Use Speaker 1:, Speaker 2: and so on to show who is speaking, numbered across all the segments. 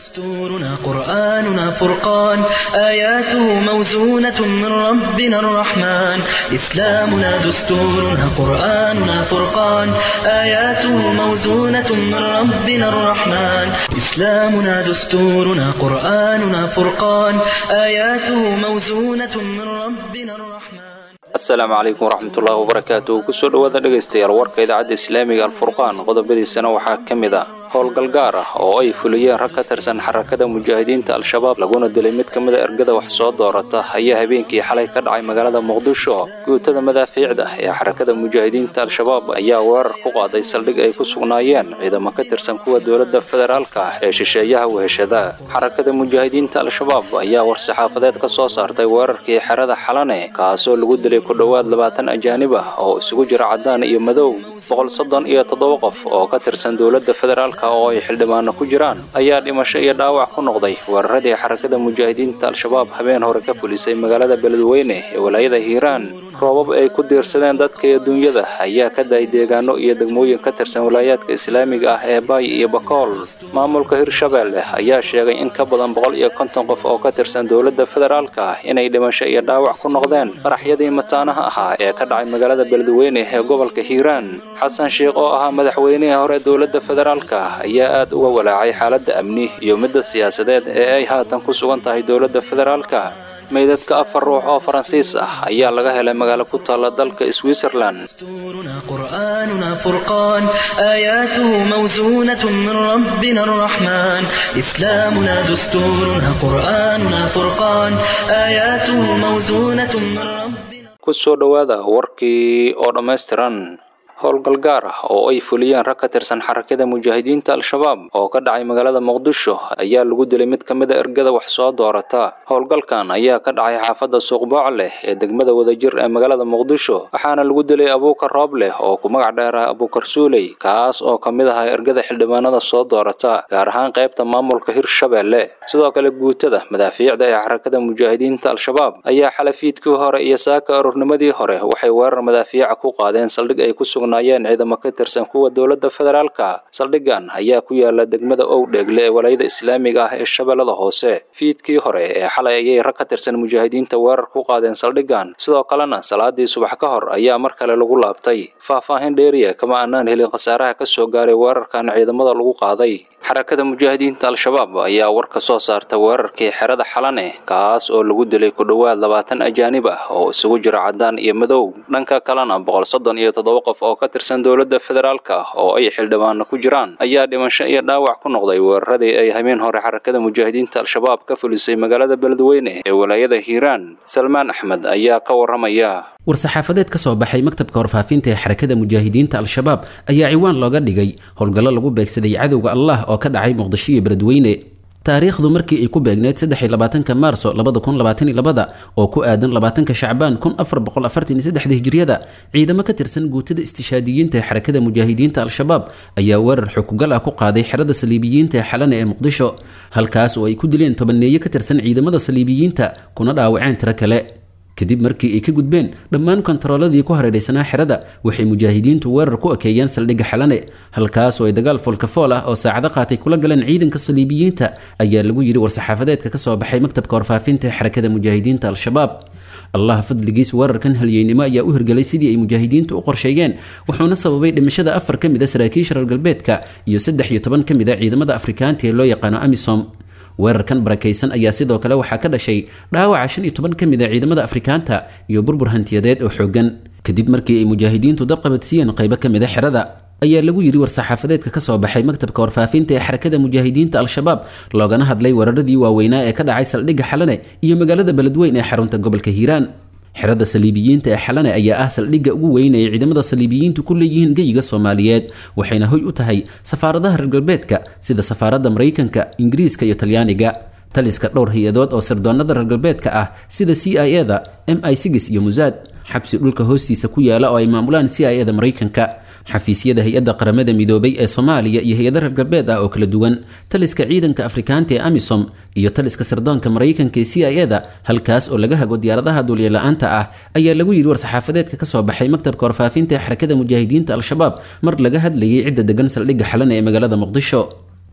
Speaker 1: دستورنا قرآننا فرقان آياته موزونة من ربنا الرحمن إسلامنا دستورنا قرآننا فرقان آياته موزونة من ربنا الرحمن إسلامنا دستورنا قرآننا فرقان آياته موزونة من ربنا الرحمن
Speaker 2: asalaamu calaykum waraxmatullaahi wabarakaatu kusoo dhowaada dhegaystayaal warka idaacadda islaamiga alfurqaan qodobadiisana waxaa ka mid ah howlgal gaar ah oo ay fuliyeen rag ka tirsan xarakada mujaahidiinta al-shabaab laguna dilay mid ka mida ergada wax soo doorata ayaa habeenkii xalay ka dhacay magaalada muqdisho guutada madaafiicda ee xarakada mujaahidiinta al-shabaab ayaa weerar ku qaaday saldhig ay ku sugnaayeen ciidamo ka tirsan kuwa dowladda federaalka ah ee shisheeyaha weheshada xarakada mujaahidiinta al-shabaab ayaa war-saxaafadeed ka soo saartay weerarkii xerada xalane kaasoo lagu dilay ku dhowaad labaatan ajaanib ah oo isugu jira caddaan iyo madow boqol soddon iyo toddoba qof oo ka tirsan dowladda federaalka oo ay xildhibaano ku jiraan ayaa dhimasho iyo dhaawac ku noqday weeraradii xarakada mujaahidiinta al-shabaab habeen hore ka fulisay magaalada beledweyne ee walaayada hiiraan roobab ay ku diirsadeen dadka iyo dunyada ayaa ka daay deegaano iyo degmooyin ka tirsan walaayaadka islaamiga ah ee baay iyo bakool maamulka hirshabeelle ayaa sheegay in ka badan boqol iyo konton qof oo ka tirsan dowladda federaalka ah inay dhimasho iyo dhaawac ku noqdeen qaraxyadii mataanaha ahaa ee ka dhacay magaalada beledweyne ee gobolka hiiraan xasan sheekh oo ahaa madaxweynihii hore dowladda federaalka ah ayaa aad uga walaacay xaaladda amni iyo midda siyaasadeed ee ay haatan ku sugan tahay dowladda federaalka meydadka afar ruux oo faransiis ah ayaa laga helay magaalo ku taalla dalka switzerland
Speaker 1: دستورنا قرآننا فرقان آياته موزونة من ربنا الرحمن إسلامنا دستورنا قرآننا فرقان آياته موزونة من ربنا
Speaker 2: kusoo dhowaada warkii oo dhammaystiran howlgal gaar ah oo ay fuliyeen rag ka tirsan xarakada mujaahidiinta al-shabaab oo ka dhacay magaalada muqdisho ayaa lagu dilay mid ka mid a ergada wax soo doorata howlgalkan ayaa ka dhacay xaafadda suuqbooc leh ee degmada wadajir ee magaalada muqdisho waxaana lagu dilay abuukar roob leh oo ku magac dheeraha abuukar suuley kaas oo ka mid ahaa ergada xildhibaanada soo doorata gaar ahaan qaybta maamulka hirshabeelle sidoo kale guutada madaafiicda ee xarakada mujaahidiinta al-shabaab ayaa xalafiidkii hore iyo saaka aroornimadii hore waxay weerar madaafiica ku qaadeen saldhig ay ku sugnaayeen ciidamo ka tirsan kuwa dowladda federaalka saldhigan ayaa ku yaala degmada owdheegle ee walaayada islaamiga ah ee shabeellada hoose fiidkii hore ee xalay ayay rag ka tirsan mujaahidiinta weerar ku qaadeen saldhigan sidoo kalena salaadii subax ka hor ayaa mar kale lagu laabtay faahfaahin dheeriya kama aanaan helin khasaaraha ka soo gaaray weerarkan ciidamada lagu qaaday xarakada mujaahidiinta al-shabaab ayaa war ka soo saarta weerarkii xerada xalane kaas oo lagu dilay ku dhowaad labaatan ajaanib ah oo isugu jira caddaan iyo madow dhanka kalena boqol soddon iyo toddoba qof oo ka tirsan dowladda federaalka oo ay xildhibaano ku jiraan ayaa dhimasho iyo dhaawac ku noqday weeraradii ay habeen hore xarakada mujaahidiinta al-shabaab ka fulisay magaalada beledweyne ee walaayada hiiraan salmaan axmed ayaa ka waramaya
Speaker 3: war-saxaafadeed ka soo baxay maktabka warfaafinta ee xarakada mujaahidiinta al-shabaab ayaa ciwaan looga dhigay howlgallo lagu beegsaday cadowga allah oo ka dhacay muqdisho iyo beledweyne taariikhdu markii ay ku beegneyd saddexiy labaatanka maarso labada kun labaatan iyo labada oo ku aadan labaatanka shacbaan kun afar boqol afartan iyo saddexda hijriyada ciidamo ka tirsan guutada istishaadiyiinta ee xarakada mujaahidiinta al-shabaab ayaa weerar xukugal ah ku qaaday xerada saliibiyiinta ee xalane ee muqdisho halkaas oo ay ku dileen tobaneeye ka tirsan ciidamada saliibiyiinta kuna dhaawaceen tiro kale kadib markii ay ka gudbeen dhammaan kontarooladii ku hareeraysanaa xerada waxay mujaahidiintu weerar ku ekeeyeen saldhigga xalane halkaas oo ay dagaal foolkafool ah oo saacado qaatay kula galeen ciidanka saliibiyiinta ayaa lagu yidhi war-saxaafadeedka ka soo baxay maktabka warfaafinta ee xarakada mujaahidiinta al-shabaab allah fadligiis weerarkan halyeynimo ayaa u hirgelay sidii ay mujaahidiintu u qorsheeyeen wuxuuna sababay dhimashada afar ka mid a saraakiisha reer galbeedka iyo saddex iyo toban ka mid a ciidamada afrikaanta ee loo yaqaano amisom weerarkan barakaysan ayaa sidoo kale waxaa ka dhashay dhaawaca shan iyo toban ka mid a ciidamada afrikaanta iyo burbur hantiyadeed oo xoogan kadib markii ay mujaahidiintu dabqabadsiiyeen qaybo ka mid a xerada ayaa lagu yidhi war-saxaafadeedka ka soo baxay maktabka warfaafinta ee xarakada mujaahidiinta al-shabaab loogana hadlay weeraradii waaweynaa ee ka dhacay saldhigga xalane iyo magaalada beledweyn ee xarunta gobolka hiiraan xerada saliibiyiinta ee xalane ayaa ah saldhigga ugu weyn ay ciidamada saliibiyiintu ku leeyihiin geyiga soomaaliyeed waxayna hoy u tahay safaaradaha reer galbeedka sida safaaradda maraykanka ingiriiska iyo talyaaniga taliska dhowr hay-adood oo sirdoonnada reer galbeedka ah sida c i eda m i sigis iyo musaad xabsi dhulka hoostiisa ku yaala oo ay maamulaan c i eda maraykanka xafiisyada hay-adda qaramada midoobay ee soomaaliya iyo hay-ada reer galbeed ah oo kala duwan taliska ciidanka afrikaanta ee amisom iyo taliska sirdoonka maraykanka ee c i eda halkaas oo laga hago diyaaradaha duulyala-aanta ah ayaa lagu yidhi war-saxaafadeedka ka soo baxay maktabka warfaafinta ee xarakada mujaahidiinta al-shabaab mar laga hadlayay cidda degan saldhigga xalana ee magaalada muqdisho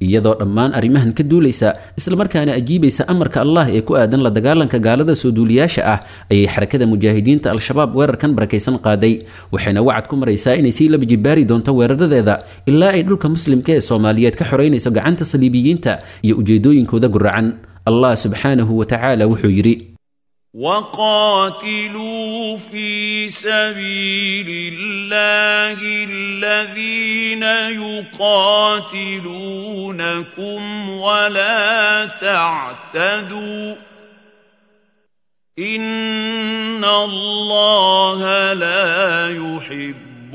Speaker 3: iyadoo dhammaan arrimahan ka duulaysa islamarkaana ajiibaysa amarka allah ee ku aadan la dagaalanka gaalada soo duuliyaasha ah ayay xarakada mujaahidiinta al-shabaab weerarkan barakaysan qaaday waxayna wacad ku maraysaa inay sii laba jibaari doonto weeraradeeda ilaa ay dhulka muslimka ee soomaaliyeed ka xoreynayso gacanta saliibiyiinta iyo ujeedooyinkooda guracan allah subxaanahu wa tacaala wuxuu yidhi
Speaker 4: وقاتلوا في سبيل الله الذين يقاتلونكم ولا تعتدوا ان الله لا يحب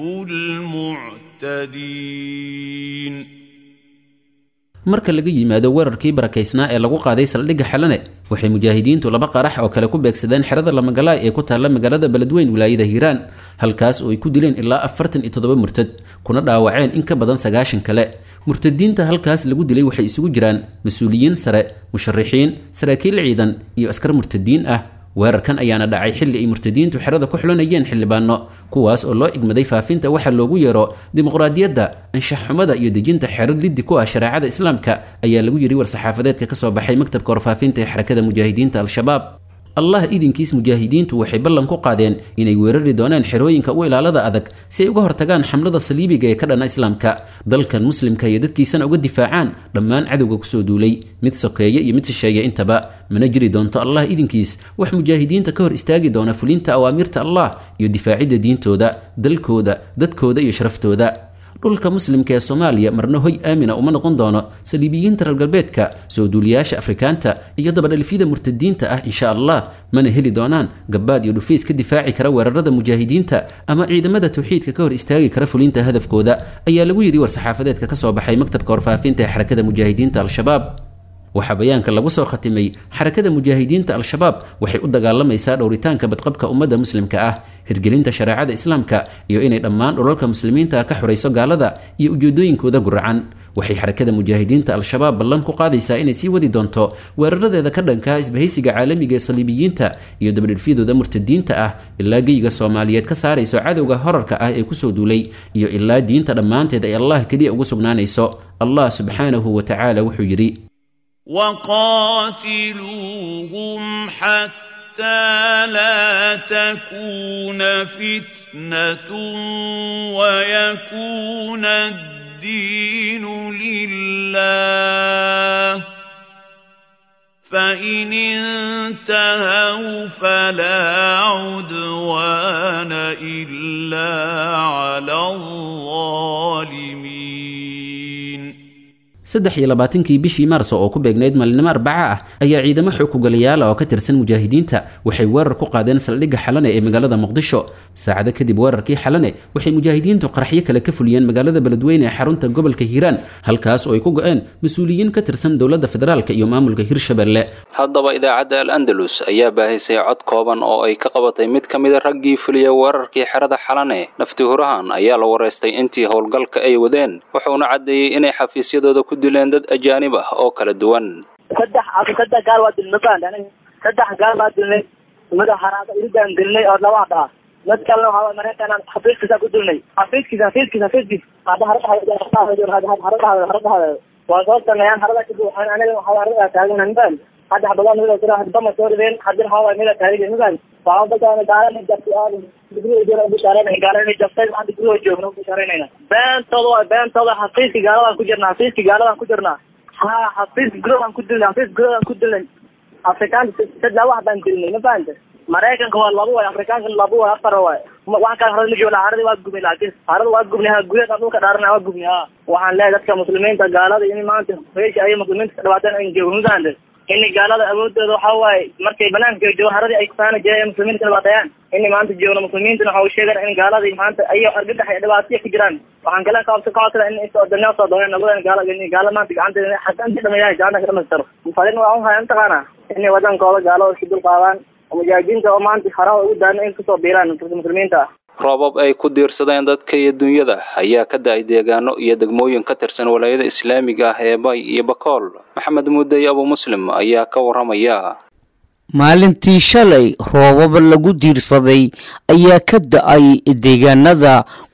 Speaker 4: المعتدين
Speaker 3: marka laga yimaado weerarkii barakaysnaa ee lagu qaaday saldhigga xalane waxay mujaahidiintu laba qarax oo kale ku beegsadeen xerada lamagalaay ee ku taalla magaalada beledweyn wilaayada hiiraan halkaas oo ay ku dileen ilaa afartan iyo toddoba murtad kuna dhaawaceen in ka badan sagaashan kale murtadiinta halkaas lagu dilay waxay isugu jiraan mas-uuliyiin sare musharixiin saraakiil ciidan iyo askar murtadiin ah weerarkan ayaana dhacay xilli ay murtadiintu xerada ku xulanayeen xildhibaano kuwaas oo loo igmaday faafinta waxa loogu yeero dimuqraadiyadda anshaxxumada iyo dejinta xero liddi ku ah shareecada islaamka ayaa lagu yidhi war-saxaafadeedka ka soo baxay maktabka warfaafinta ee xarakada mujaahidiinta al-shabaab allah idinkiis mujaahidiintu waxay ballan ku qaadeen inay weerari doonaan xerooyinka u ilaalada adag si ay uga hortagaan xamlada saliibiga ee ka dhana islaamka dalkan muslimka iyo dadkiisana uga difaacaan dhammaan cadowga kusoo duulay mid sokeeye iyo mid shisheeye intaba mana jiri doonto allah idinkiis wax mujaahidiinta ka hor istaagi doona fulinta awaamirta allah iyo difaacidda diintooda dalkooda dadkooda iyo sharaftooda dhulka muslimka ee soomaaliya marna hoy aamina uma noqon doono saliibiyiinta reer galbeedka soo duuliyaasha afrikaanta iyo dabadhalifyada murtadiinta ah insha allah mana heli doonaan gabbaad iyo dhufiis ka difaaci kara weerarada mujaahidiinta ama ciidamada tawxiidka ka hor istaagi kara fulinta hadafkooda ayaa lagu yidhi war-saxaafadeedka ka soo baxay maktabka warfaafinta ee xarakada mujaahidiinta al-shabaab waxaa bayaanka lagu soo khatimay xarakada mujaahidiinta al-shabaab waxay u dagaalamaysaa dhowritaanka badqabka ummadda muslimka ah hirgelinta shareecada islaamka iyo inay dhammaan dhulalka muslimiinta ka xorayso gaalada iyo ujeedooyinkooda guracan waxay xarakada mujaahidiinta al-shabaab ballan ku qaadaysaa inay sii wadi doonto weeraradeeda ka dhanka isbahaysiga caalamiga ee saliibiyiinta iyo dabadhilfyadooda murtadiinta ah ilaa geyga soomaaliyeed ka saarayso cadowga horarka ah ee kusoo duulay iyo ilaa diinta dhammaanteed ay allah keliya ugu sugnaanayso allah subxaanahu wa tacaala wuxuu yidhi
Speaker 4: وقاتلوهم حتى لا تكون فتنة ويكون الدين لله فإن انتهوا فلا عدوان إلا على الظالمين
Speaker 3: saddex iyo labaatankii bishii maarso oo ku beegnayd maalinimo arbaca ah ayaa ciidamo xoog kugalayaala oo ka tirsan mujaahidiinta waxay weerar ku qaadeen saldhigga xalane ee magaalada muqdisho saacado kadib weerarkii xalane waxay mujaahidiintu qaraxyo kale ka fuliyeen magaalada beledweyne ee xarunta gobolka hiiraan halkaas oo ay ku go-een mas-uuliyiin ka tirsan dowladda federaalk iyo maamulka hirshabelle
Speaker 2: haddaba idaacadda al andalus ayaa baahisay cod kooban oo ay ka qabatay mid ka mida raggii fuliya weerarkii xerada xalane nafti hurahan ayaa la wareystay intii howlgalka ay wadeen wuxuuna caddeeyey inay xafiisyadooda ku dileen dad ajaanib ah oo kala duwan
Speaker 5: saddex saddex gaal waa dilnay baan aniga saddex gaal baa dilnay mid haraada iridaan dilnay oo laba dhaa mid kalena waxaa mareykan xafiiskiisa ku dilnay xafiiskiisa xafiiskiisa xafiiskiisa hadda haradhahaada waa soo sameeyaan harada kadib waxaan aniga waxaa harada taagan baan hadda xabadaan mida jira hadbama soo rideen haddii waxaa waay mida taagan baan waxaa dadkaan gaalana jabtay digriga ubishaareyna gaalana jabtay hadda gurigoo joogna ubishaaraynayna beentooda waa beentooda xafiiski gaaladaan ku jirnaa xafiiski gaaladaan ku jirnaa ha xafiis guroodaan ku dilnay xafiis guroodaan ku dilnay afrikaanka saddex wax baan dilnay ma fahanta maraykanka waa laba waay afrikaanka laba waay afar waay wax kale harada ma joogna harada waa gubnay laakiin harada waa gubnay ha gudaheeda dhulka dhaarana waa gubnay ha waxaan leeyahay dadka muslimiinta gaalada in maanta meesha ay muslimiinta ka dhawaateen ayn joogno ma fahanta in gaalada awoodooda waxa waaye markay banaanka joogo haradii ay kufaana jireen ee muslimiinta ka dhibaateeyaan in maanta joogno muslimiintuna waxa uu sheegana in gaaladii maanta ayago argagax iyo dhibaataya ku jiraan waxaan kale kaabsa ka codsada in inta soo dooneen nabadan gaala in gaala maanta gacanta xasanti dhamayahay gacanta ka dhamaystiro fadin waa unhaya mataqaana inay wadankooda gaalada isku dul qaadaan mujaahidiinta oo maanta haraha ugu daana in kusoo biiraan muslimiinta ah
Speaker 2: roobab ay ku diirsadeen dadka iyo dunyada ayaa ka da-ay deegaano iyo degmooyin ka tirsan walaayada islaamiga ah ee bay iyo bakool maxamed muudey abu muslim ayaa ka waramaya
Speaker 6: maalintii shalay roobab lagu diirsaday ayaa ka da-ay deegaanada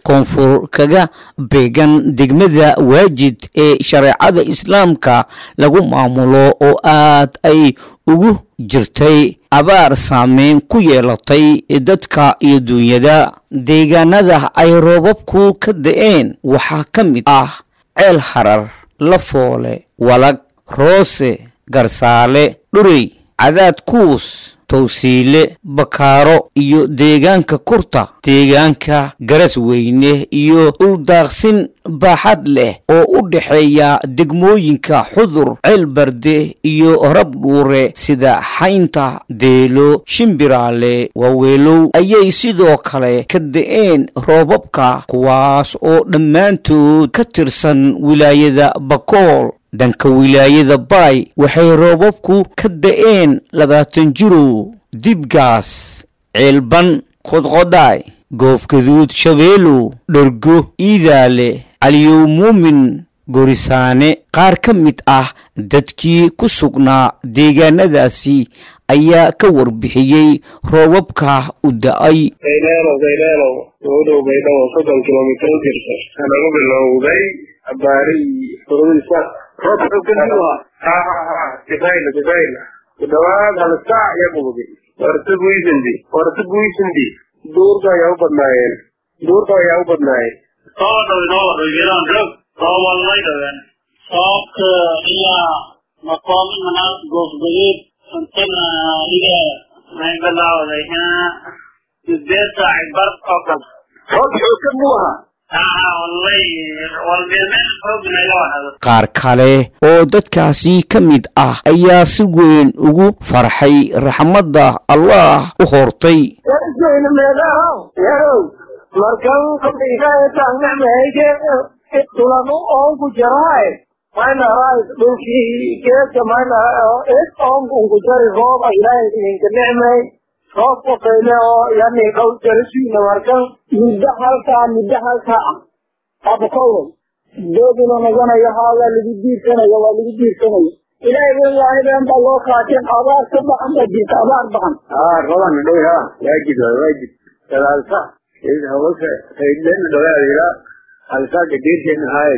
Speaker 6: koonfur kaga beegan degmada waajid ee shareecada islaamka lagu maamulo oo aad ay ugu jirtay abaar saameyn ku yeelatay dadka iyo duunyada deegaanada ay roobabku ka da-een waxaa ka mid ah ceel harar lafoole walag roose garsaale dhurey cadaad kuus towsiile bakaaro iyo deegaanka kurta deegaanka garas weyne iyo dhuldaaqsin baaxad leh oo u dhexeeya degmooyinka xudur ceelbarde iyo rabdhuure sida xaynta deelo shimbiraale waaweelow ayay sidoo kale ka da-een roobabka kuwaas oo dhammaantood ka tirsan wilaayada bakool dhanka wilaayada baay waxay roobabku ka da-een labaatan jirow dibgaas ceelban qodqodhaay goofgaduud shabeelow dhergo iidaale caliyow muumin gorisaane qaar ka mid ah dadkii ku sugnaa deegaanadaasi ayaa ka warbixiyey roobabka u da-ay
Speaker 7: bayleelow bayleelow ugu dhow baydhabo soddon kilomitir u jirta lagu bilowday abaarihii furadiisa kibayla kibayla ku dhawaad hal saac iyo bugdi warta guysindi warta guysindi duurka ayaa u badnaayeen duurka ayaa u badnaayeen
Speaker 8: soo dhawdoowadan rog soo walmay dhawen soobka ilaa maqoomi manaas goofgaduud cuntana iga may bilawday sideed saaci bar oo kale
Speaker 7: roob xooggan buu ahaa
Speaker 8: aa wallay walmeelmeel xoogna iga wahado
Speaker 6: qaar kale oo dadkaasi ka mid ah ayaa si weyn ugu farxay raxmadda allah u hortay
Speaker 7: yarjeyna meelaha yarow markan kadhigaetaangnacmahayge tulanu oonku jaraay maynahay dhulkii geedka maynaha id oonkunku jari rooba ilaahay idinka nicmay roob qofayle oo yani qaw jarasiina markan muddo halkaa muddo halkaa ah abakoway dooduna naganayo haa waa lagu diirsanaya waa lagu diirsanaya ilaahay wen waahideen baa loo kaateen abaar ka baxan baa jirta abaar baxan haa roban dhow ha waajib waay waajib dadaalsa hawsa faydlena dhawaadila halsaaga deerkeena haay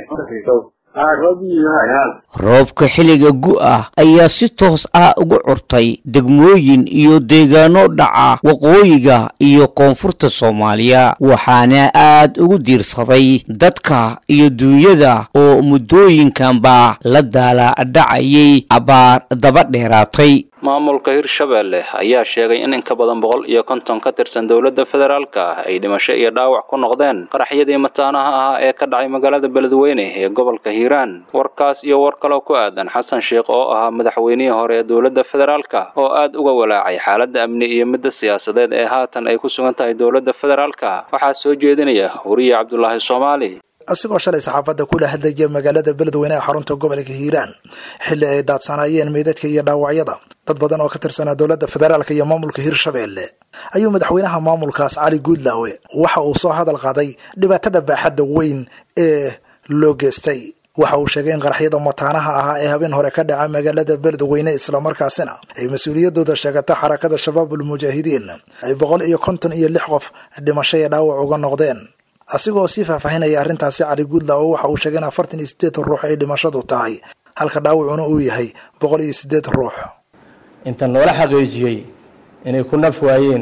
Speaker 7: haa roobiyin haay haa
Speaker 6: roobka xilliga gu-ah ayaa si toos ah ugu curtay degmooyin iyo deegaano dhaca waqooyiga iyo koonfurta soomaaliya waxaana aad ugu diirsaday dadka iyo duunyada oo muddooyinkanba la daala dhacayay abaar daba dheeraatay
Speaker 2: maamulka hirshabeelle ayaa sheegay in in ka badan boqol iyo konton ka tirsan dowladda federaalka ay dhimasho iyo dhaawac ku noqdeen qaraxyadii mataanaha ahaa ee ka dhacay magaalada beledweyne ee gobolka hiiraan warkaas iyo war kaloo ku aadan xasan sheikh oo ahaa madaxweynihii hore ee dowladda federaalka oo aad uga walaacay xaaladda amni iyo midda siyaasadeed ee haatan ay ku sugan tahay dowladda federaalka waxaa soo jeedinaya wariye cabdulaahi soomaali
Speaker 9: asigoo shalay saxaafadda kula hadlaya magaalada beledweyne ee xarunta gobolka hiiraan xilli ay daadsanaayeen meydadka iyo dhaawacyada dad badan oo ka tirsanaa dowladda federaalka iyo maamulka hirshabeelle ayuu madaxweynaha maamulkaas cali guudlaawe waxa uu soo hadal qaaday dhibaatada baaxadda weyn ee loo geystay waxa uu sheegay in qaraxyada mataanaha ahaa ee habeen hore ka dhaca magaalada beledweyne islamarkaasina ay mas-uuliyadooda sheegata xarakada shabaabul mujaahidiin ay boqol iyo konton iyo lix qof dhimasho iyo dhaawac uga noqdeen asigoo sii faahfaahinaya arrintaasi cali guudlaawo waxa uu sheegay in afartan iyo sideed ruux ay dhimashadu tahay halka dhaawacuna uu yahay boqol iyo sideed ruux
Speaker 10: inta noola xaqiijiyey inay ku naf waayeen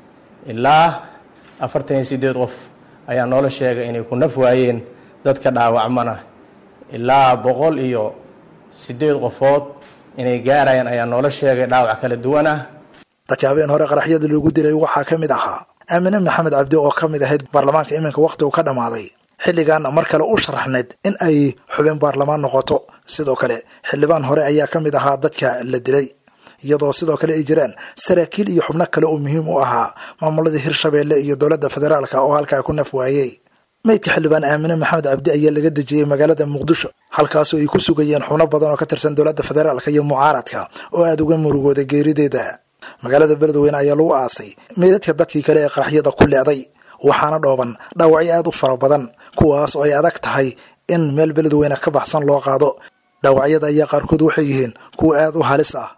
Speaker 10: ilaa afartan iyo sideed qof ayaa noola sheegay inay ku naf waayeen dadka dhaawacmana ilaa boqol iyo sideed qofood inay gaarayaan ayaa noola sheegay dhaawac kala duwan ah
Speaker 9: dadka habeen hore qaraxyada loogu dilay waxaa ka mid ahaa aamine maxamed cabdi oo ka mid ahayd baarlamaanka iminka wakhti uu ka dhammaaday xilligan mar kale u sharaxnayd in ay xubin baarlamaan noqoto sidoo kale xildhibaan hore ayaa ka mid ahaa dadka la dilay iyadoo sidoo kale ay jiraan saraakiil iyo xubno kale oo muhiim u ahaa maamulada hirshabeelle iyo dowladda federaalka oo halkaa ku naf waayey meydka xildhibaan aamine maxamed cabdi ayaa laga dejiyey magaalada muqdisho halkaasoo ay ku sugayeen xubno badan oo ka tirsan dowladda federaalka iyo mucaaradka oo aada uga murugooday geerideeda magaalada beledweyne ayaa lagu aasay meydadka dadkii kale ee qaraxyada ku leeday waxaana dhooban dhaawacyo aada u fara badan kuwaas oo ay adag tahay in meel beledweyne ka baxsan loo qaado dhaawacyada ayaa qaarkood waxay yihiin kuwa aada u halis ah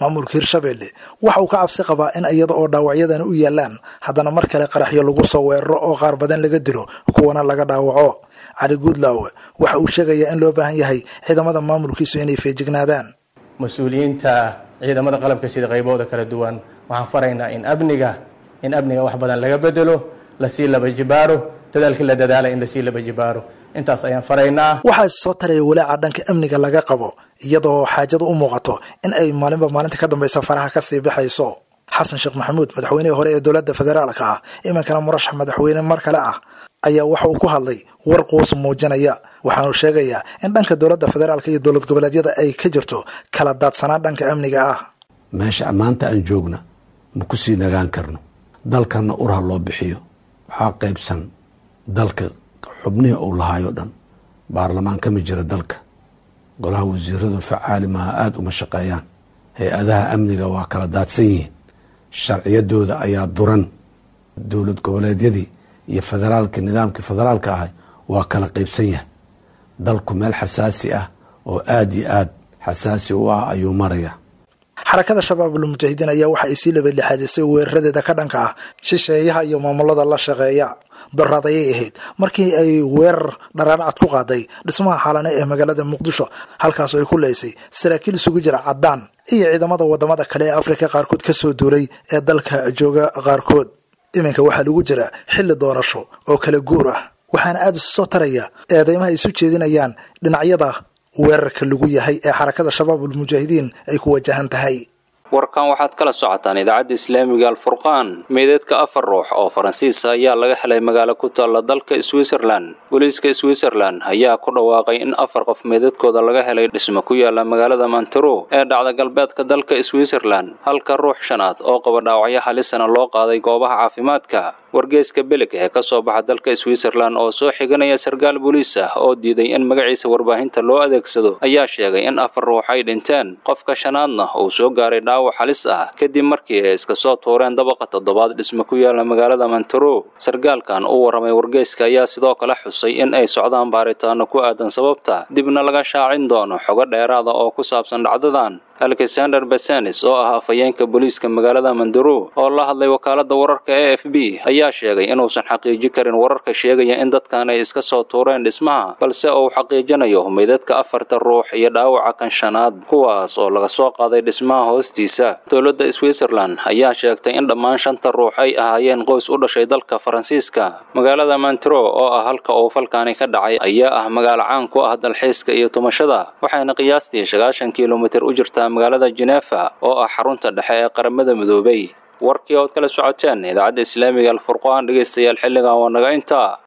Speaker 9: maamulka hirshabelle waxa uu ka cabsi qabaa in iyada oo dhaawacyadan u yaalaan haddana mar kale qaraxyo lagu soo weeraro oo qaar badan laga dilo kuwana laga dhaawaco cali guudlaawe waxa uu sheegayaa in loo baahan yahay ciidamada maamulkiisu inay feejignaadaan
Speaker 10: mas-uuliyiinta ciidamada qalabka sida qaybooda kala duwan waxaan faraynaa in amniga in amniga wax badan laga bedelo lasii laba jibaaro dadaalkii la dadaala in lasii laba jibaaro intaas ayaan faraynaa
Speaker 9: waxaa is soo taraya walaaca dhanka amniga laga qabo iyadoo xaajadu u muuqato in ay maalinba maalinta ka dambaysa faraha kasii baxayso xasan sheekh maxamuud madaxweynihii hore ee dowladda federaalka ah iminkana murashax madaxweyne mar kale ah ayaa waxa uu ku hadlay war quus muujinaya waxaanu sheegayaa in dhanka dowladda federaalka iyo dowlad goboleedyada ay ka jirto kala daadsanaan dhanka amniga ah
Speaker 11: meesha maanta aan joogna ma ku sii nagaan karno dalkanna urha loo bixiyo waxaa qaybsan dalka xubnihii uu lahaayo dhan baarlamaan kama jira dalka golaha wasiiradu facaali maaha aada uma shaqeeyaan hay-adaha amniga waa kala daadsan yihiin sharciyadooda ayaa duran dowlad goboleedyadii iyo federaalka nidaamkii federaalka ahay waa kala qeybsan yahay dalku meel xasaasi ah oo aada iyo aada xasaasi u ah ayuu maraya
Speaker 9: xarakada shabaabul mujaahidiin ayaa waxa ay sii labadlixaadisay weeraradeeda ka dhanka ah shisheeyaha iyo maamulada la shaqeeya doraad ayay ahayd markii ay weerar dharaarcad ku qaaday dhismaha xaalane ee magaalada muqdisho halkaasoo ay ku leysay saraakiil isugu jira caddaan iyo ciidamada wadamada kale ee afrika qaarkood kasoo duulay ee dalka jooga qaarkood iminka waxaa lagu jira xilli doorasho oo kala guur ah waxaana aada isu soo taraya eedeymaha ay isu jeedinayaan dhinacyada weerarka lagu yahay ee xarakada shabaabul mujaahidiin ay ku wajahan tahay
Speaker 2: warkan waxaad kala socotaan idaacadda islaamiga alfurqaan meedeedka afar ruux oo faransiisa ayaa laga helay magaalo ku taalla dalka switzerland booliiska switzerland ayaa ku dhawaaqay in afar qof meedadkooda laga helay dhismo ku yaala magaalada mantero ee dhacda galbeedka dalka switzerland halka ruux shanaad oo qaba dhaawacyo halisana loo qaaday goobaha caafimaadka wargeeska belig ee ka soo baxa dalka switzerland oo soo xiganaya sarkaal booliis ah oo diiday in magaciisa warbaahinta loo adeegsado ayaa sheegay in afar ruux ay dhinteen qofka shanaadna uu soo gaaray dhaawac halis ah kadib markii ay iska soo tuureen dabaqa toddobaad dhismo ku yaala magaalada mantero sarkaalkan u warramay wargeyska ayaa sidoo kale xusay in ay socdaan baaritaano ku aadan sababta dibna laga shaacin doono xogo dheeraada oo ku saabsan dhacdadan alexander besenis oo ah afhayeenka booliiska magaalada mandaro oo la hadlay wakaalada wararka e f b ayaa sheegay inuusan xaqiiji karin wararka sheegaya in dadkan ay iska soo tuureen dhismaha balse uu xaqiijinayo meydadka afarta ruux iyo dhaawaca kan shanaad kuwaas oo laga soo qaaday dhismaha hoostiisa dowladda switzerland ayaa sheegtay in dhammaan shanta ruux ay ahaayeen qoys u dhashay dalka faransiiska magaalada mantro oo ah halka uu falkaani ka dhacay ayaa ah magaalo caan ku ah dalxiiska iyo tumashada waxayna qiyaastii sagaashan kilomitir u jirtaa magaalada jenefa oo ah xarunta dhexe ee qaramada midoobay warkii ood kala socoteen idaacadda islaamiga alfurqaan dhegaystayaal xilligan waa naga intaa